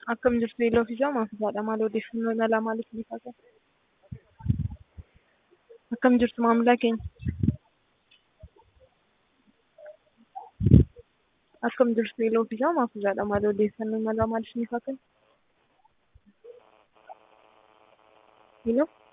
Akkam jirtu yeeloo fi jaama hafuudhaadha. Maal odeeffannoo imalaa maaliif ni kaasa? Akkam jirtu maamila keenya? Akkam jirtu yeeloo fi jaama hafuudhaadha. Maal odeeffannoo imalaa maaliif ni kaasa? Yeeloo.